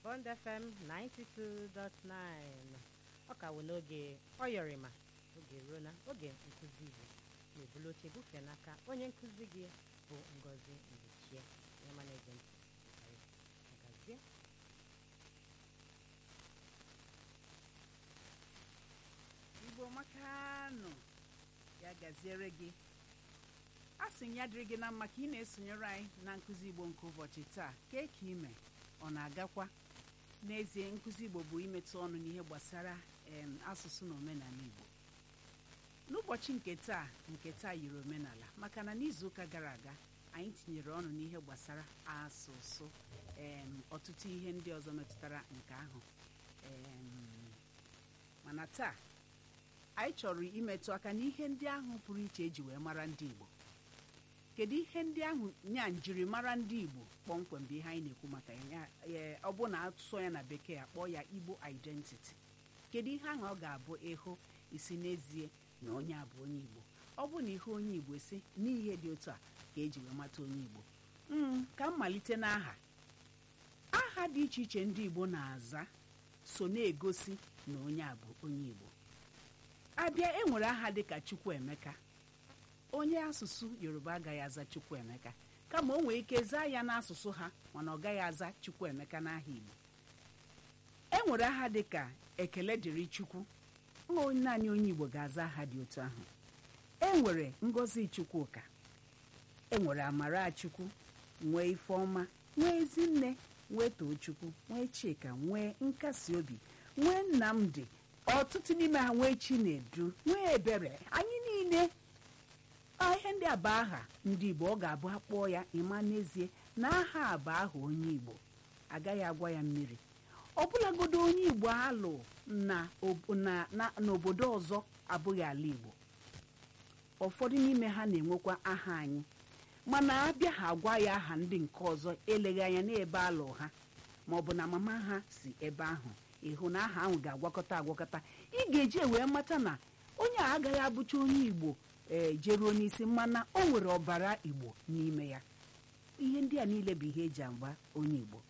Bond FM 92.9 ọ ka wụ n'oge ọyọrịma oge ruo na oge nkụzi Igbo na-ebulu oche bufee n'aka onye nkụzi gị bụ Ngozi Ndichie onye ma na-ege ntị agazie igbo makanụ ya gaziere gị a sị ya dịrị gị na mma ka ị na-esonyere anyị na nkụzi igbo nke ụbọchị taa kee ka ime ọ na-agakwa n'ezie nkụzi igbo bụ imetụ ọnụ n'ihe gbasara em, asụsụ na omenala igbo n'ụbọchị nke taa nke taa yiri omenala maka na n'izuụka gara aga anyị tinyere ọnụ n'ihe gbasara asụsụ em, ọtụtụ ihe ndị ọzọ metụtara nke ahụ em, mana taa anyị chọrọ imetụ aka n'ihe ndị ahụ pụrụ iche eji wee mara ndị Igbo kedu ihe ndị ahụ nya njirimara ndị Igbo kpọmkwem bụ ihe anyị na-ekwu maka ya ya ọ bụ na asụsụ ya na bekee akpọ ya Igbo identity kedu ihe ahụ ọ ga-abụ ịhụ isi n'ezie na onye a bụ onye Igbo ọ bụ na ihe onye Igbo si n'ihe dị otu a ka eji wee mata onye Igbo Mm, ka m malite n'aha aha dị iche iche ndị Igbo na-aza so na-egosi na onye a bụ onye Igbo abịa enwere aha dịka Chukwuemeka onye asụsụ Yoruba agaghị aza Chukwuemeka kama o nwere ike zaa ya n'asụsụ ha mana ọ gaghị aza Chukwuemeka n'aha Igbo enwere aha dịka Ekele dịrị Chukwu ọ naanị onye Igbo ga-aza aha dị otu ahụ enwere Ngozi Chukwuka enwere Amarachukwu nwee Ifeọma nwee Ezinne nwee Tochukwu nwee Chika nwee nkasi obi nwee Nnamdi ọtụtụ n'ime ha nwee Chinedu nwee Ebere anyị niile a, ihe ndị a bụ aha ndị Igbo ọ ga-abụ akpọọ ya ịma n'ezie na aha a bụ aha onye Igbo agaghị agwa ya mmiri ọbụlagodo onye Igbo alụ na ob- na- na- n'obodo ọzọ abụghị ala Igbo ụfọdụ n'ime ha na-enwekwa aha anyị mana abịa ha agwa ya aha ndị nke ọzọ eleghị anya n'ebe alụ ha maọbụ na mama ha si ebe ahụ ịhụ na aha ahụ ga-agwakọta agwakọta ị ga-eji wee mata na onye a agaghị abụcha onye Igbo ee jeruo n'isi mana o nwere ọbara Igbo n'ime ya ihe ndị a niile bụ ihe eji agba onye Igbo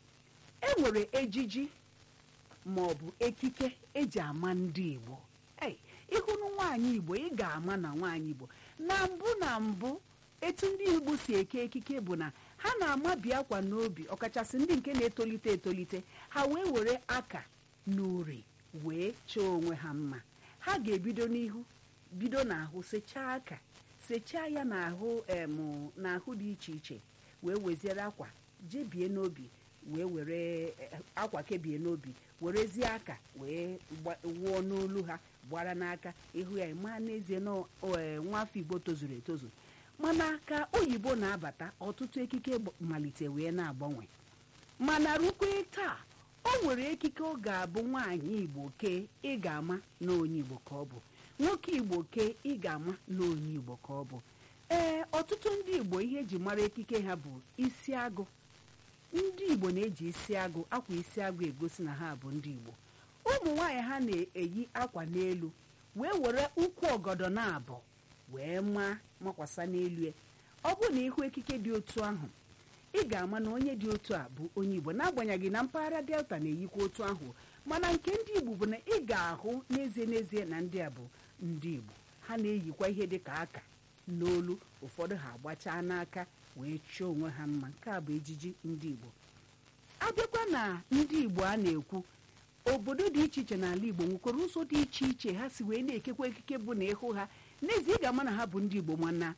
e nwere ejiji ma ọ bụ ekike eji ama ndị Igbo ei ịhụnụ nwaanyị Igbo ị ga-ama na nwaanyị Igbo na mbụ na mbụ etu ndị Igbo si eke ekike bụ na ha na-amabi akwa n'obi ọkachasị ndị nke na-etolite etolite ha wee were aka na uri wee chọọ onwe ha mma ha ga-ebido n'ihu bido n'ahụ sechaa aka sechaa ya n'ahụ em n'ahụ dị iche iche wee weziere akwa jebie n'obi wee were eh, akwa kebie n'obi werezie aka wee gba- wụọ n'olu ha gbara n'aka ịhụ ya ma n'ezie na ọ- eh, nwafọ Igbo tozuru etozu mana ka oyibo na-abata ọtụtụ ekike gb- malite wee na-agbanwe mana rukwe taa o nwere ekike ọ ga-abụ nwaanyị Igbo kee ị ga-ama na onye Igbo ka ọ bụ nwoke Igbo kee ị ga-ama na onye Igbo ka ọ bụ ee ọtụtụ ndị Igbo ihe eji mara ekike ha bụ isi agụ ndị Igbo na-eji isi agụ akwa isi agụ egosi na ha bụ ndị Igbo ụmụ nwaanyị ha na-eyi akwa n'elu wee were ụkwụ ọgọdọ na abụ wee maa makwasa n'elu ya ọ bụrụ na ịhụ ekike dị otu ahụ ị ga-ama na onye dị otu a bụ onye Igbo n'agbanyeghị na mpaghara Delta na-eyikwa otu ahụ mana nke ndị Igbo bụ na ị ga-ahụ n'ezie n'ezie na ndị a bụ ndị Igbo ha na-eyikwa ihe dị ka aka n'olu ụfọdụ ha agbachaa n'aka wee chọọ onwe ha mma nke a bụ ejiji ndị Igbo abịakwa na ndị Igbo a na-ekwu obodo dị iche iche n'ala Igbo nwekwara ụzọ dị iche iche ha si wee na-ekekwa ekike bụ na ịhụ ha n'ezie ị ga-ama na ha bụ ndị Igbo mana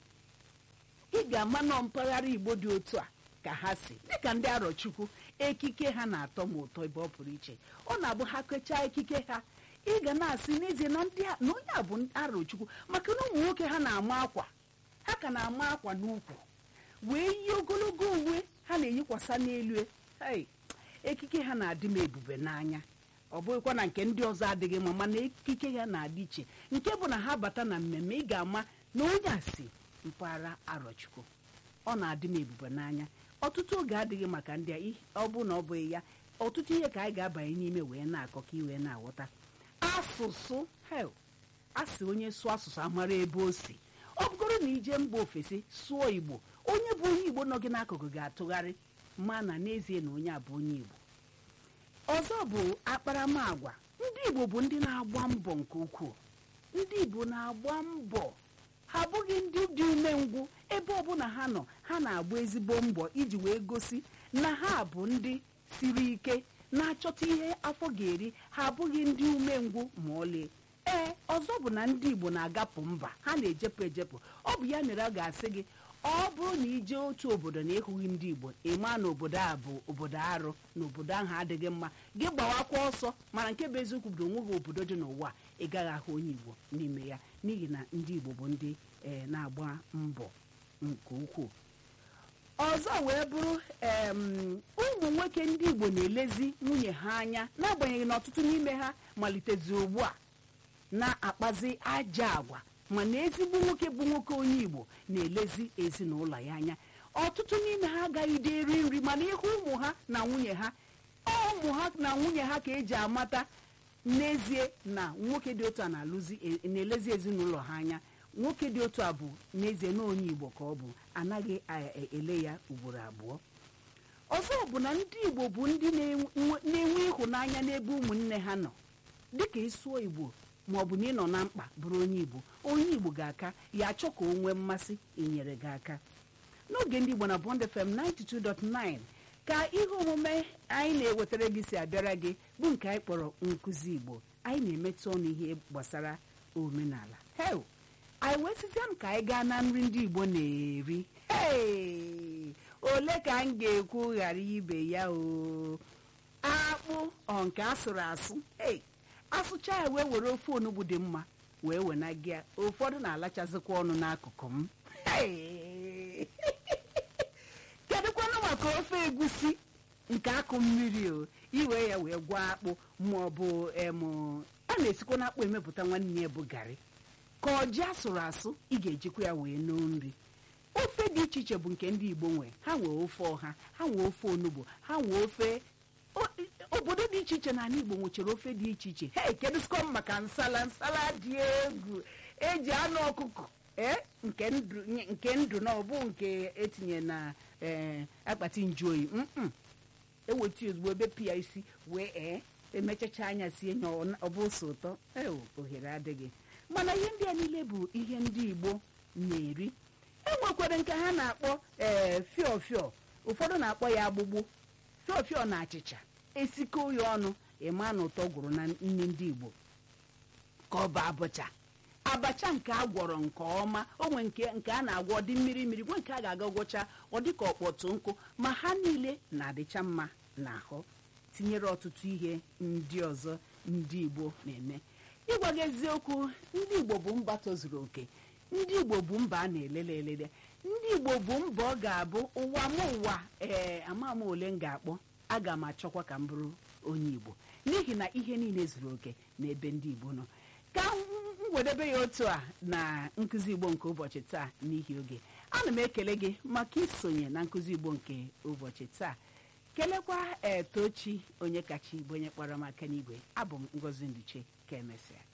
ị ga-ama nọ mpaghara Igbo dị otu a ka ha si dịka ndị Arọchukwu ekike ha na-atọ m ụtọ ebe ọ pụrụ iche ọ na-abụ ha kechaa ekike ha ị ga na-asị n'ezie na ndị a- na onye a bụ Arọchukwu maka na ụmụ nwoke ha na-ama akwa ha ka na-ama akwa n'ukwu wee yi ogologo uwe ha na-eyikwasa n'elu hey, ekike ha na-adị m ebube n'anya ọ bụghịkwa na nke ndị ọzọ adịghị mma mana ekike ha na-adị iche nke bụ na ha bata na mmemme ị ga-ama na onye a si mpaghara Arọchukwu ọ na-adị m ebube n'anya ọtụtụ oge adịghị maka ndị a ih- ọ bụ na ọ bụghị ya ọtụtụ ihe ka anyị ga-abanye n'ime wee na-akọ ka ị wee na-aghọta asụsụ hel asị onye sụọ asụsụ amara ebe o si ọ bụgoro na ije mba ofesi sụọ Igbo onye bụ onye Igbo nọ gị n'akụkụ ga-atụgharị ma na n'ezie na onye a bụ onye Igbo ọzọ bụ akparamagwa ndị igbo bụ ndị na-agba mbọ nke ukwuu ndị igbo na-agba mbọ ha abụghị ndị dị umengwụ ebe ọbụla ha nọ ha na-agba ezigbo mbọ iji wee gosi na ha bụ ndị siri ike na-achọta ihe afọ ga-eri ha abụghị ndị umengwụ ma ọlị ee ọzọ bụ na ndị igbo na-agapụ mba ha na-ejepụ ejepụ ọ bụ ya mere a ga-asị gị ọ bụrụ na ije otu obodo na ịhụghị ndị igbo ịma na obodo a bụ obodo arụ na obodo ahụ adịghị mma gị gbawakwa ọsọ mana nke bụ eziokwu bụ na onweghị obodo dị n'ụwa ị gaghị ahụ onye igbo n'ime ya n'ihi na ndị igbo bụ ndị ee na-agba mbọ nke ukwuu ọzọ wee bụrụ em, ụmụ nwoke ndị igbo na-elezi nwunye ha anya n'agbanyeghị na ọtụtụ n'ime ha malitezi ugbu a na-akpazi aja agwa mana ezigbo nwoke bụ nwoke onye igbo na-elezi ezinụlọ ya anya ọtụtụ n'ime ha agaghị dị eri nri mana ịhụ ụmụ ha na nwunye ha ụmụ ha na nwunye ha ka eji amata n'ezie na nwoke dị otu a na-alụzi e- na-elezi ezinụlọ ha anya nwoke dị otu a bụ n'ezie na onye igbo ka ọ bụ anaghị a- e- ele ya ugboro abụọ ọzọ bụ na ndị igbo bụ ndị na-enwe na-enwe ịhụnanya n'ebe ụmụnne ha nọ dịka ịsụọ igbo ma ọ bụ na ị nọ na mkpa bụrụ onye igbo onye igbo ga-aka ya achọ ka o nwee mmasị inyere gị aka n'oge ndị igbo na bond fm 92.9 ka ihe omume anyị na-ewetara gị si abịara gị bụ nke anyị kpọrọ nkụzi igbo anyị na-emetụ ọnụ ihe gbasara omenala hel anyị wee sizie m ka anyị gaa na nri ndị igbo na-eri Hey! ole ka m ga-ekwu ghara ibe ya o akpụ ọ nke asụrụ asụ ei asụcha ya wee were ofe onugbu dị mma wee wena gị ya ụfọdụ na-alachazikwa ọnụ n'akụkụ m Hey! kedụkwanụ maka ofe egusi nke akụ mmiri o iwe ya wee gwọọ akpụ ma ọ bụ em a na-esikwa n'akpụ emepụta nwanne ya bụ garị ka ọjị asụrụ asụ ị ga-ejikwa ya wee noo nri ofe dị iche iche bụ nke ndị igbo nwe ha nwee ofe ọha ha nwee ofe onugbo ha nwee ofe o- obodo dị iche iche n'ala igbo nwechara ofe dị iche iche he kedụsikọm maka nsala nsala dị egwu eji anụ ọkụkọ ee nke ndụ nke ndụ na ọbụ nke etinye na ee akpati njuoyi mm eweta ozugbo ebe pịa isi wee ee emechacha anya sie nya ọ bụ ose ụtọ ewo ohere adịghị mana ihe ndị a niile bụ ihe ndị igbo na-eri enwekwara nke ha na-akpọ ee fịọ fịọ ụfọdụ na-akpọ ya agbụgbụ fịọ fịọ na achịcha esikọ ya ọnụ ịma na ụtọ gwụrụ na nri ndị igbo ka ọ bụ abụcha abacha nke a gwọrọ nke ọma onwe nke nke a na-agwọ dị mmiri mmiri nwe nke a ga-aga gwọcha ọ dị ka ọkpọtụ nkụ ma ha niile na-adịcha mma n'ahụ tinyere ọtụtụ ihe ndị ọzọ ndị igbo na-eme ịgwa gị eziokwu ndị igbo bụ mba tozuru oke ndị igbo bụ mba a na-elele elele ndị igbo bụ mba ọ ga-abụ ụwa m ụwa ee ama m ole m ga-akpọ aga m achọkwa ka m bụrụ onye igbo n'ihi na ihe niile zuru oke n'ebe ndị igbo nọ ka m wedebe ya otu a na nkụzi igbo nke ụbọchị taa n'ihi oge ana m ekele gị maka isonye na nkụzi igbo nke ụbọchị taa kelekwa etochi onye kacha igbo onye kpọrọ m aka n'igwe abụ m ngozi nduche ka emesịa